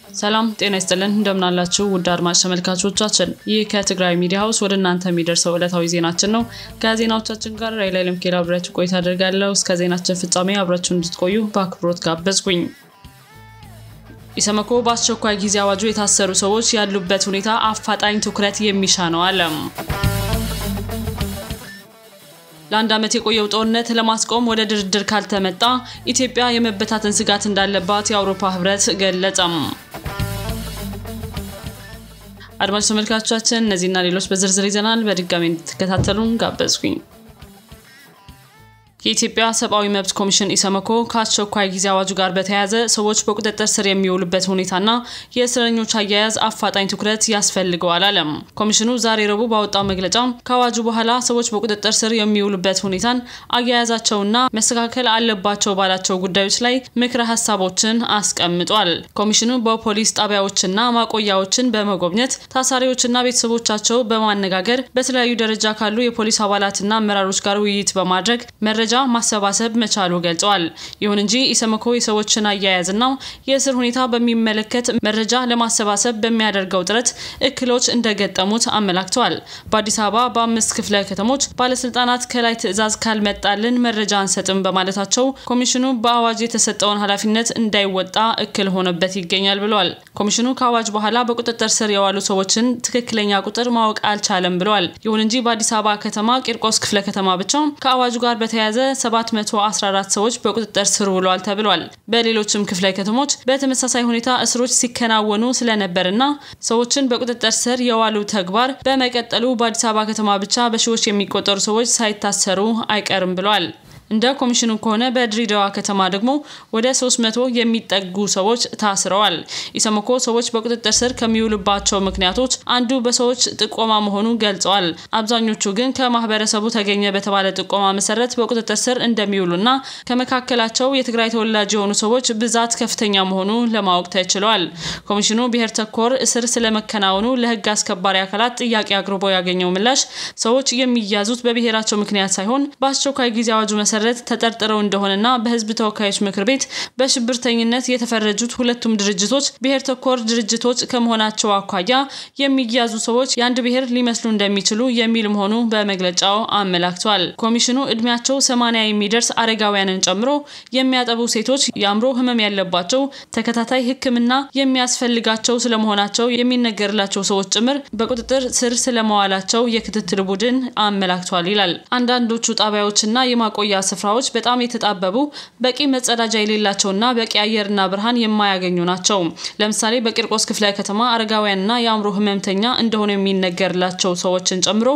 ሰላም ጤና ይስጥልን እንደምናላችሁ ውድ አድማጭ ተመልካቾቻችን፣ ይህ ከትግራይ ሚዲያ ሀውስ ወደ እናንተ የሚደርሰው ዕለታዊ ዜናችን ነው። ከዜናዎቻችን ጋር ራይላይ ለምኬል አብሬያችሁ ቆይታ አደርጋለሁ። እስከ ዜናችን ፍጻሜ አብራችሁ እንድትቆዩ በአክብሮት ጋበዝኩኝ። ኢሰመኮ በአስቸኳይ ጊዜ አዋጁ የታሰሩ ሰዎች ያሉበት ሁኔታ አፋጣኝ ትኩረት የሚሻ ነው አለ። ለአንድ ዓመት የቆየው ጦርነት ለማስቆም ወደ ድርድር ካልተመጣ ኢትዮጵያ የመበታተን ስጋት እንዳለባት የአውሮፓ ሕብረት ገለጸም። አድማጭ ተመልካቾቻችን እነዚህና ሌሎች በዝርዝር ይዘናል። በድጋሚ እንድትከታተሉን ጋበዝኩኝ። የኢትዮጵያ ሰብአዊ መብት ኮሚሽን ኢሰመኮ ከአስቸኳይ ጊዜ አዋጁ ጋር በተያያዘ ሰዎች በቁጥጥር ስር የሚውሉበት ሁኔታና የእስረኞች አያያዝ አፋጣኝ ትኩረት ያስፈልገዋል አለም። ኮሚሽኑ ዛሬ ረቡዕ ባወጣው መግለጫ ከአዋጁ በኋላ ሰዎች በቁጥጥር ስር የሚውሉበት ሁኔታን አያያዛቸውና መስተካከል አለባቸው ባላቸው ጉዳዮች ላይ ምክረ ሀሳቦችን አስቀምጧል። ኮሚሽኑ በፖሊስ ጣቢያዎችና ማቆያዎችን በመጎብኘት ታሳሪዎችና ቤተሰቦቻቸው በማነጋገር በተለያዩ ደረጃ ካሉ የፖሊስ አባላትና አመራሮች ጋር ውይይት በማድረግ መረጃ ማሰባሰብ መቻሉ ገልጸዋል። ይሁን እንጂ ኢሰመኮ የሰዎችን አያያዝና የእስር ሁኔታ በሚመለከት መረጃ ለማሰባሰብ በሚያደርገው ጥረት እክሎች እንደገጠሙት አመላክተዋል። በአዲስ አበባ በአምስት ክፍለ ከተሞች ባለስልጣናት ከላይ ትዕዛዝ ካልመጣልን መረጃ አንሰጥም በማለታቸው ኮሚሽኑ በአዋጅ የተሰጠውን ኃላፊነት እንዳይወጣ እክል ሆነበት ይገኛል ብለዋል። ኮሚሽኑ ከአዋጅ በኋላ በቁጥጥር ስር የዋሉ ሰዎችን ትክክለኛ ቁጥር ማወቅ አልቻለም ብለዋል። ይሁን እንጂ በአዲስ አበባ ከተማ ቂርቆስ ክፍለ ከተማ ብቻ ከአዋጁ ጋር በተያያዘ 714 ሰዎች በቁጥጥር ስር ውለዋል ተብሏል። በሌሎችም ክፍለ ከተሞች በተመሳሳይ ሁኔታ እስሮች ሲከናወኑ ስለነበርና ሰዎችን በቁጥጥር ስር የዋሉ ተግባር በመቀጠሉ በአዲስ አበባ ከተማ ብቻ በሺዎች የሚቆጠሩ ሰዎች ሳይታሰሩ አይቀርም ብለዋል። እንደ ኮሚሽኑ ከሆነ በድሬዳዋ ከተማ ደግሞ ወደ 300 የሚጠጉ ሰዎች ታስረዋል። ኢሰመኮ ሰዎች በቁጥጥር ስር ከሚውሉባቸው ምክንያቶች አንዱ በሰዎች ጥቆማ መሆኑን ገልጸዋል። አብዛኞቹ ግን ከማህበረሰቡ ተገኘ በተባለ ጥቆማ መሰረት በቁጥጥር ስር እንደሚውሉና ከመካከላቸው የትግራይ ተወላጅ የሆኑ ሰዎች ብዛት ከፍተኛ መሆኑ ለማወቅ ተችሏል። ኮሚሽኑ ብሔር ተኮር እስር ስለመከናወኑ ለህግ አስከባሪ አካላት ጥያቄ አቅርቦ ያገኘው ምላሽ ሰዎች የሚያዙት በብሔራቸው ምክንያት ሳይሆን በአስቸኳይ ጊዜ አዋጁ መሰረት ተጠርጥረው እንደሆነና በህዝብ ተወካዮች ምክር ቤት በሽብርተኝነት የተፈረጁት ሁለቱም ድርጅቶች ብሔር ተኮር ድርጅቶች ከመሆናቸው አኳያ የሚያዙ ሰዎች የአንድ ብሔር ሊመስሉ እንደሚችሉ የሚል መሆኑ በመግለጫው አመላክቷል። ኮሚሽኑ እድሜያቸው ሰማንያ የሚደርስ አረጋውያንን ጨምሮ የሚያጠቡ ሴቶች፣ የአእምሮ ህመም ያለባቸው፣ ተከታታይ ሕክምና የሚያስፈልጋቸው ስለመሆናቸው የሚነገርላቸው ሰዎች ጭምር በቁጥጥር ስር ስለመዋላቸው የክትትል ቡድን አመላክቷል ይላል። አንዳንዶቹ ጣቢያዎችና የማቆያ ስፍራዎች በጣም የተጣበቡ በቂ መጸዳጃ የሌላቸውና በቂ አየርና ብርሃን የማያገኙ ናቸው። ለምሳሌ በቂርቆስ ክፍለ ከተማ አረጋውያንና የአእምሮ ህመምተኛ እንደሆኑ የሚነገርላቸው ሰዎችን ጨምሮ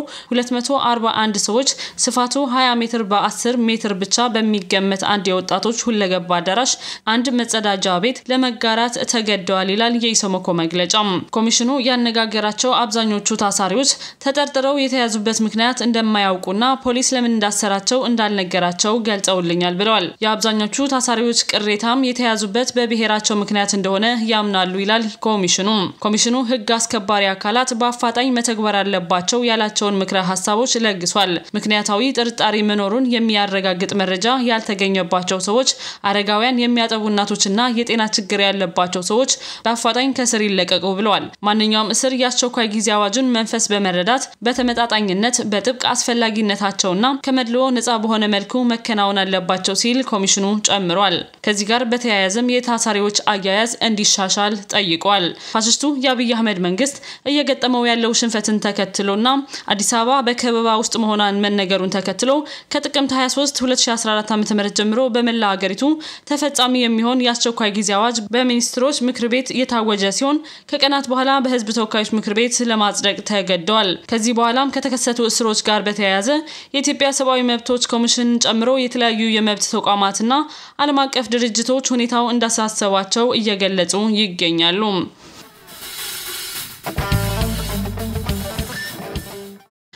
241 ሰዎች ስፋቱ 20 ሜትር በ10 ሜትር ብቻ በሚገመት አንድ የወጣቶች ሁለገባ አዳራሽ አንድ መጸዳጃ ቤት ለመጋራት ተገደዋል ይላል የኢሰመኮ መግለጫ። ኮሚሽኑ ያነጋገራቸው አብዛኞቹ ታሳሪዎች ተጠርጥረው የተያዙበት ምክንያት እንደማያውቁና ፖሊስ ለምን እንዳሰራቸው እንዳልነገራቸው ገልጸውልኛል ብለዋል። የአብዛኞቹ ታሳሪዎች ቅሬታም የተያዙበት በብሔራቸው ምክንያት እንደሆነ ያምናሉ ይላል ኮሚሽኑ። ኮሚሽኑ ህግ አስከባሪ አካላት በአፋጣኝ መተግበር አለባቸው ያላቸውን ምክረ ሀሳቦች ለግሷል። ምክንያታዊ ጥርጣሬ መኖሩን የሚያረጋግጥ መረጃ ያልተገኘባቸው ሰዎች፣ አረጋውያን፣ የሚያጠቡ እናቶችና የጤና ችግር ያለባቸው ሰዎች በአፋጣኝ ከስር ይለቀቁ ብለዋል። ማንኛውም እስር የአስቸኳይ ጊዜ አዋጁን መንፈስ በመረዳት በተመጣጣኝነት በጥብቅ አስፈላጊነታቸውና ከመድልዎ ነጻ በሆነ መልኩ መከናወን አለባቸው ሲል ኮሚሽኑ ጨምሯል። ከዚህ ጋር በተያያዘም የታሳሪዎች አያያዝ እንዲሻሻል ጠይቋል። ፋሽስቱ የአብይ አህመድ መንግስት እየገጠመው ያለው ሽንፈትን ተከትሎና አዲስ አበባ በከበባ ውስጥ መሆኗን መነገሩን ተከትሎ ከጥቅምት 23 2014 ዓ.ም ጀምሮ በመላ ሀገሪቱ ተፈጻሚ የሚሆን የአስቸኳይ ጊዜ አዋጅ በሚኒስትሮች ምክር ቤት የታወጀ ሲሆን ከቀናት በኋላ በህዝብ ተወካዮች ምክር ቤት ለማጽደቅ ተገደዋል። ከዚህ በኋላም ከተከሰቱ እስሮች ጋር በተያያዘ የኢትዮጵያ ሰብአዊ መብቶች ኮሚሽን ጨምሮ የተለያዩ የመብት ተቋማትና ዓለም አቀፍ ድርጅቶች ሁኔታው እንዳሳሰባቸው እየገለጹ ይገኛሉ።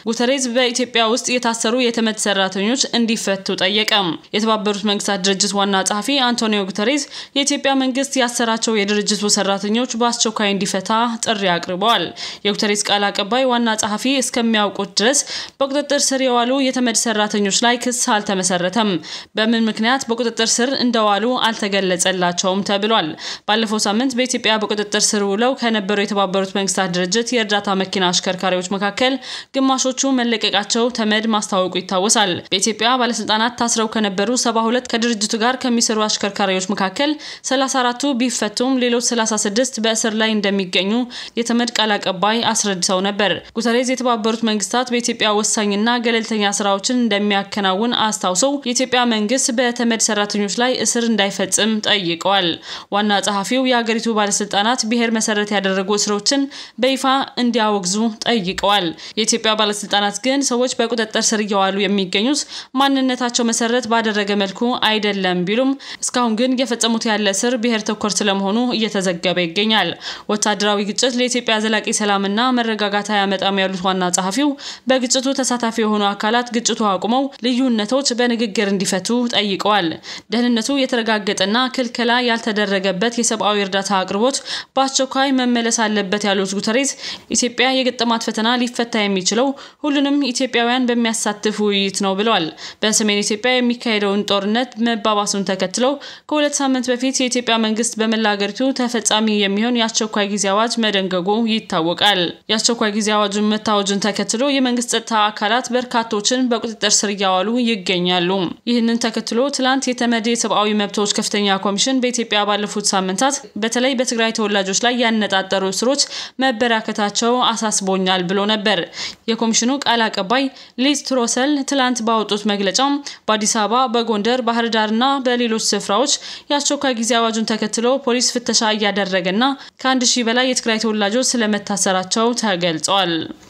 ጉተሬዝ በኢትዮጵያ ውስጥ የታሰሩ የተመድ ሰራተኞች እንዲፈቱ ጠየቀ። የተባበሩት መንግስታት ድርጅት ዋና ጸሐፊ አንቶኒዮ ጉተሬዝ የኢትዮጵያ መንግስት ያሰራቸው የድርጅቱ ሰራተኞች በአስቸኳይ እንዲፈታ ጥሪ አቅርበዋል። የጉተሬዝ ቃል አቀባይ ዋና ጸሐፊ እስከሚያውቁት ድረስ በቁጥጥር ስር የዋሉ የተመድ ሰራተኞች ላይ ክስ አልተመሰረተም። በምን ምክንያት በቁጥጥር ስር እንደዋሉ አልተገለጸላቸውም ተብሏል። ባለፈው ሳምንት በኢትዮጵያ በቁጥጥር ስር ውለው ከነበሩ የተባበሩት መንግስታት ድርጅት የእርዳታ መኪና አሽከርካሪዎች መካከል ግማሾቹ መለቀቃቸው ተመድ ማስታወቁ ይታወሳል። በኢትዮጵያ ባለስልጣናት ታስረው ከነበሩ 72 ከድርጅቱ ጋር ከሚሰሩ አሽከርካሪዎች መካከል 34ቱ ቢፈቱም ሌሎች 36 በእስር ላይ እንደሚገኙ የተመድ ቃል አቀባይ አስረድተው ነበር። ጉተሬዝ የተባበሩት መንግስታት በኢትዮጵያ ወሳኝና ገለልተኛ ስራዎችን እንደሚያከናውን አስታውሰው የኢትዮጵያ መንግስት በተመድ ሰራተኞች ላይ እስር እንዳይፈጽም ጠይቀዋል። ዋና ጸሐፊው የሀገሪቱ ባለስልጣናት ብሔር መሰረት ያደረጉ እስሮችን በይፋ እንዲያወግዙ ጠይቀዋል። የኢትዮጵያ ባለስልጣናት ግን ሰዎች በቁጥጥር ስር እየዋሉ የሚገኙት ማንነታቸው መሰረት ባደረገ መልኩ አይደለም ቢሉም እስካሁን ግን እየፈጸሙት ያለ እስር ብሔር ተኮር ስለመሆኑ እየተዘገበ ይገኛል። ወታደራዊ ግጭት ለኢትዮጵያ ዘላቂ ሰላምና መረጋጋት አያመጣም ያሉት ዋና ጸሐፊው በግጭቱ ተሳታፊ የሆኑ አካላት ግጭቱ አቁመው ልዩነቶች በንግግር እንዲፈቱ ጠይቀዋል። ደህንነቱ የተረጋገጠና ክልከላ ያልተደረገበት የሰብአዊ እርዳታ አቅርቦት በአስቸኳይ መመለስ አለበት ያሉት ጉተሬዝ ኢትዮጵያ የገጠማት ፈተና ሊፈታ የሚችለው ሁሉንም ኢትዮጵያውያን በሚያሳትፍ ውይይት ነው ብለዋል። በሰሜን ኢትዮጵያ የሚካሄደውን ጦርነት መባባሱን ተከትለው ከሁለት ሳምንት በፊት የኢትዮጵያ መንግስት በመላ ሀገሪቱ ተፈጻሚ የሚሆን የአስቸኳይ ጊዜ አዋጅ መደንገጉ ይታወቃል። የአስቸኳይ ጊዜ አዋጁን መታወጁን ተከትሎ የመንግስት ጸጥታ አካላት በርካቶችን በቁጥጥር ስር እያዋሉ ይገኛሉ። ይህንን ተከትሎ ትላንት የተመድ የሰብአዊ መብቶች ከፍተኛ ኮሚሽን በኢትዮጵያ ባለፉት ሳምንታት በተለይ በትግራይ ተወላጆች ላይ ያነጣጠሩ እስሮች መበራከታቸው አሳስቦኛል ብሎ ነበር። የኮሚሽኑ ቃል አቀባይ ሊዝ ትሮሰል ትላንት ባወጡት መግለጫ በአዲስ አበባ፣ በጎንደር፣ ባህር ዳርና በሌሎች ስፍራዎች የአስቸኳይ ጊዜ አዋጁን ተከትሎ ፖሊስ ፍተሻ እያደረገና ከአንድ ሺህ በላይ የትግራይ ተወላጆች ስለመታሰራቸው ተገልጿል።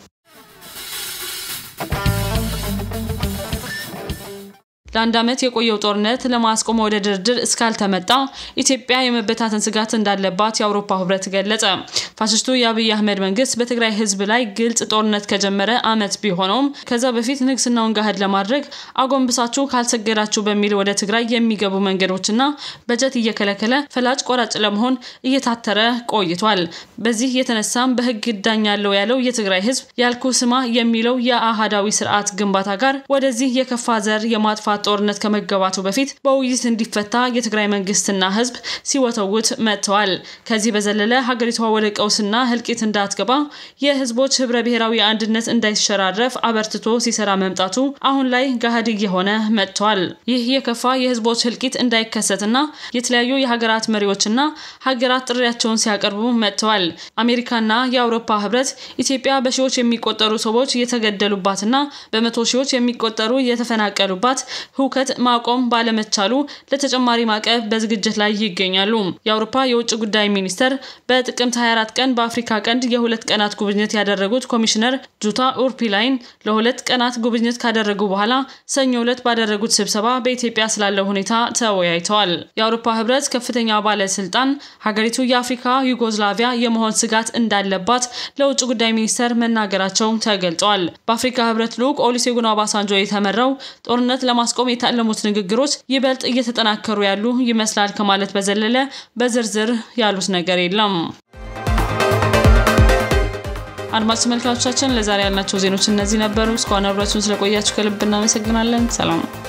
ለአንድ ዓመት የቆየው ጦርነት ለማስቆም ወደ ድርድር እስካልተመጣ ኢትዮጵያ የመበታተን ስጋት እንዳለባት የአውሮፓ ህብረት ገለጸ። ፋሽስቱ የአብይ አህመድ መንግስት በትግራይ ህዝብ ላይ ግልጽ ጦርነት ከጀመረ ዓመት ቢሆነውም ከዛ በፊት ንግስናውን ገሃድ ለማድረግ አጎንብሳችሁ ካልሰገዳችሁ በሚል ወደ ትግራይ የሚገቡ መንገዶችና በጀት እየከለከለ ፈላጭ ቆራጭ ለመሆን እየታተረ ቆይቷል። በዚህ የተነሳም በህግ እዳኛለሁ ያለው የትግራይ ህዝብ ያልኩ ስማ የሚለው የአህዳዊ ስርዓት ግንባታ ጋር ወደዚህ የከፋ ዘር የማጥፋት ጦርነት ከመገባቱ በፊት በውይይት እንዲፈታ የትግራይ መንግስትና ህዝብ ሲወተውት መጥተዋል። ከዚህ በዘለለ ሀገሪቷ ወደ ቀውስና ህልቂት እንዳትገባ የህዝቦች ህብረ ብሔራዊ አንድነት እንዳይሸራረፍ አበርትቶ ሲሰራ መምጣቱ አሁን ላይ ገሃድ እየሆነ መጥቷል። ይህ የከፋ የህዝቦች ህልቂት እንዳይከሰትና የተለያዩ የሀገራት መሪዎችና ሀገራት ጥሪያቸውን ሲያቀርቡ መጥተዋል። አሜሪካና የአውሮፓ ህብረት ኢትዮጵያ በሺዎች የሚቆጠሩ ሰዎች የተገደሉባትና በመቶ ሺዎች የሚቆጠሩ የተፈናቀሉባት ህውከት ማቆም ባለመቻሉ ለተጨማሪ ማዕቀብ በዝግጅት ላይ ይገኛሉ። የአውሮፓ የውጭ ጉዳይ ሚኒስተር በጥቅምት 24 ቀን በአፍሪካ ቀንድ የሁለት ቀናት ጉብኝት ያደረጉት ኮሚሽነር ጁታ ኡርፒላይን ለሁለት ቀናት ጉብኝት ካደረጉ በኋላ ሰኞ ዕለት ባደረጉት ስብሰባ በኢትዮጵያ ስላለው ሁኔታ ተወያይተዋል። የአውሮፓ ህብረት ከፍተኛ ባለስልጣን ሀገሪቱ የአፍሪካ ዩጎዝላቪያ የመሆን ስጋት እንዳለባት ለውጭ ጉዳይ ሚኒስተር መናገራቸው ተገልጿል። በአፍሪካ ህብረት ልዑክ ኦሉሴጉን ኦባሳንጆ የተመራው ጦርነት ለማስቆም የታለሙት ንግግሮች ይበልጥ እየተጠናከሩ ያሉ ይመስላል ከማለት በዘለለ በዝርዝር ያሉት ነገር የለም። አድማጭ ተመልካቾቻችን ለዛሬ ያልናቸው ዜኖች እነዚህ ነበሩ። እስካሁን አብራችሁን ስለቆያችሁ ከልብ እናመሰግናለን። ሰላም